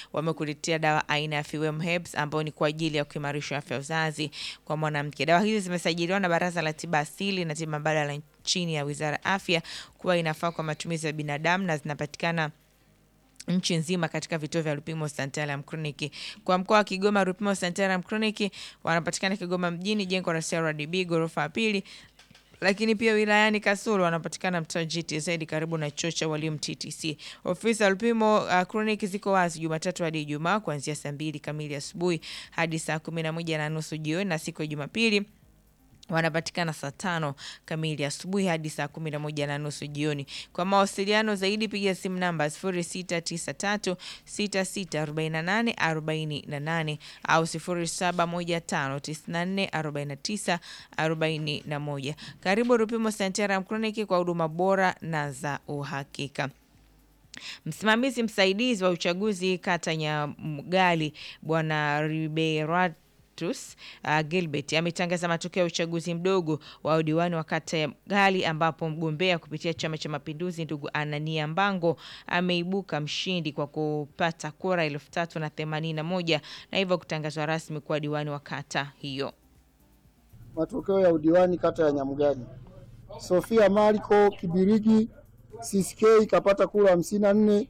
wamekuletea dawa aina ya Fewem Herbs ambayo ni kwa ajili ya kuimarisha afya ya uzazi kwa mwanamke. Dawa hizi zimesajiliwa na Baraza la Tiba Asili na Tiba Mbadala chini ya Wizara ya Afya kuwa inafaa kwa matumizi ya binadamu na zinapatikana nchi nzima katika vituo vya Lupimo Santalam Clinic. Kwa mkoa wa Kigoma, Lupimo Santalam Clinic wanapatikana Kigoma mjini, jengo la CRDB ghorofa ya pili, lakini pia wilayani Kasulu wanapatikana mtaa GTZ karibu na chuo cha walimu TTC. Ofisi za Lupimo uh, Clinic ziko wazi Jumatatu hadi Ijumaa kuanzia saa mbili kamili asubuhi hadi saa kumi na moja na nusu jioni na siku ya Jumapili wanapatikana saa tano kamili asubuhi hadi saa kumi na moja na nusu jioni. Kwa mawasiliano zaidi piga simu namba 0693 6648 48 au 0715 94 49 41. Karibu Rupimo Santaram Clinic kwa huduma bora na za uhakika. Msimamizi msaidizi wa uchaguzi kata Nyamgali Bwana Riberat Tus, uh, Gilbert ametangaza matokeo ya uchaguzi mdogo wa udiwani wa kata ya Gali ambapo mgombea kupitia Chama cha Mapinduzi ndugu Anania Mbango ameibuka mshindi kwa kupata kura elfu tatu na themanini na moja na hivyo kutangazwa rasmi kuwa diwani wa kata hiyo. Matokeo ya udiwani kata ya Nyamgani, Sofia Mariko Kibirigi CSK kapata kura hamsini na nne.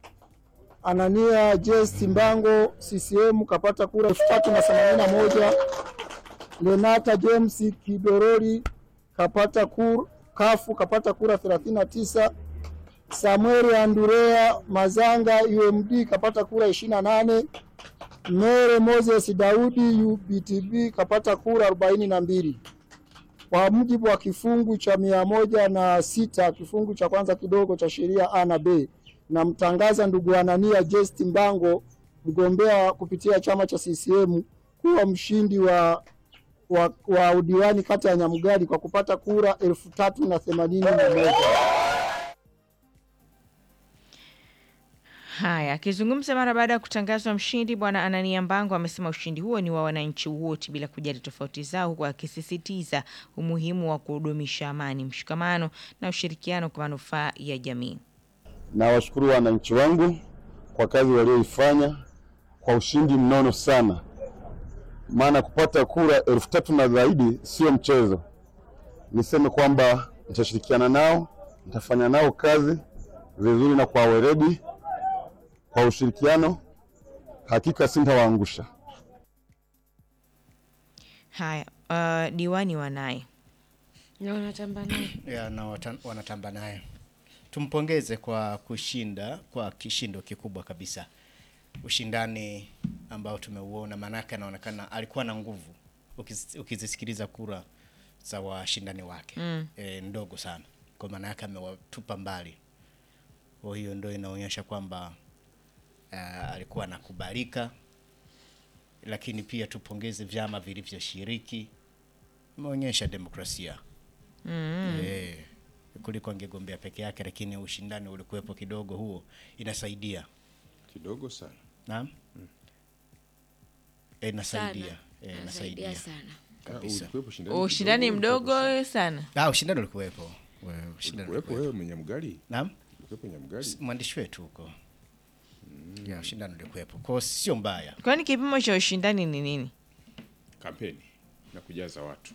Anania Jesti Mbango CCM kapata kura elfu tatu na themanini na moja. Lenata James Kidorori kapata kura, kafu kapata kura 39. Samuel Andurea Mazanga UMD kapata kura 28. Mere Moses Daudi UBTB kapata kura 42. Kwa mujibu wa kifungu cha mia moja na sita kifungu cha kwanza kidogo cha sheria A na B namtangaza ndugu Anania Jesti Mbango mgombea kupitia chama cha CCM kuwa mshindi wa, wa, wa udiwani kata ya Nyamgari kwa kupata kura elfu tatu na themanini na moja. Haya, akizungumza mara baada ya kutangazwa mshindi, bwana Anania Mbango amesema ushindi huo ni wa wananchi wote bila kujali tofauti zao, huku akisisitiza umuhimu wa kudumisha amani, mshikamano na ushirikiano kwa manufaa ya jamii. Nawashukuru wananchi wangu kwa kazi walioifanya kwa ushindi mnono sana, maana kupata kura elfu tatu na zaidi sio mchezo. Niseme kwamba nitashirikiana nao, nitafanya nao kazi vizuri na kwa weledi, kwa ushirikiano, hakika sintawaangusha. Haya, uh, diwani wanaye Na wanatamba naye. ya, na wata- wanatamba naye. Tumpongeze kwa kushinda kwa kishindo kikubwa kabisa, ushindani ambao tumeuona, maanake anaonekana alikuwa na nguvu. Ukiz- Ukizisikiliza kura za washindani wake mm. e, ndogo sana, kwa maana yake amewatupa mbali. Kwa hiyo ndio inaonyesha kwamba uh, alikuwa anakubalika, lakini pia tupongeze vyama vilivyoshiriki, imeonyesha demokrasia mm. e, kuliko angegombea peke yake, lakini ushindani ulikuwepo kidogo, huo inasaidia kidogo sana. naam e, inasaidia Sana. e, Anasaidia inasaidia sana. kabisa. Ulikuwepo ushindani ushindani kidogo, mdogo sana. Ah, ushindani ulikuwepo, We- ushindani Ulikuwepo ulikuwepo. wewe mwenye mgali? Naam, Ulikuwepo Nyamgari? mwandishi wetu huko ya ushindani ulikuwepo, kwa hiyo sio mbaya. Kwani kipimo cha ushindani ni nini? Kampeni na kujaza watu.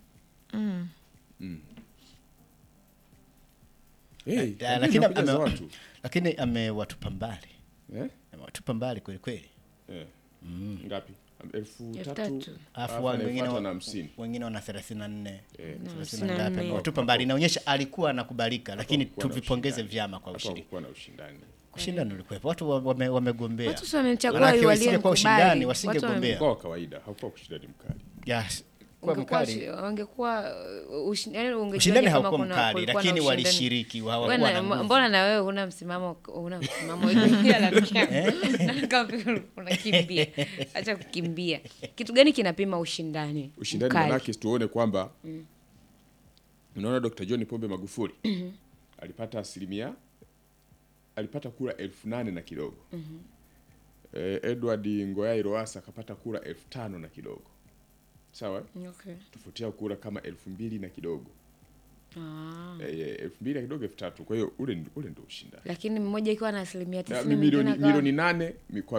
Mm. Hey, Eh, kampeni lakini na kujaza ame- watu. lakini amewatupa mbali, Eh? amewatupa mbali kweli kweli. Eh. Ngapi? Elfu Elfu tatu. tatu. Alafu Alafu wa- wengine anayefuata wa- na hamsini. wengine wana 34 Eh. thelathini hamsini na na ngapi, nne. amewatupa mbali. Inaonyesha alikuwa anakubalika, lakini Hapakuwa na tuvipongeze ushindani. vyama kwa Hapo ushiriki. hakukuwa na ushindani. Ushindani ulikuwepo, watu wa- wame- wamegombea. Watu si wamemchagua Manake walio wasingekuwa mkubali. ushindani, Watu wasingegombea. Kwa kawaida hakukuwa ushindani mkali. Yes, kwa Ungekuwa mkali shi- wangekuwa uh, ushi- yaani ungejuaje ushindani kama haukuwa kuna- mkali, kulikuwa na lakini ushindani? walishiriki, Wewe hawakuwa na- na nguvu. mbona na wewe huna msimamo huna msimamo unakimbia unakimbia acha kukimbia kitu gani kinapima ushindani Ushindani mkali? manake tuone kwamba unaona Dr. John Pombe Magufuli alipata asilimia alipata kura elfu nane na kidogo. Eh, Edward Ngoyai Lowassa akapata kura elfu tano na kidogo. Sawa? okay. Tofauti yao kura kama elfu mbili na kidogo. ah. Eh, elfu mbili na kidogo elfu tatu. Kwa hiyo ule ule ndio ushindani. lakini mmoja ikiwa na asilimia Na tisini milioni mwingine akawa- milioni nane mi- kwa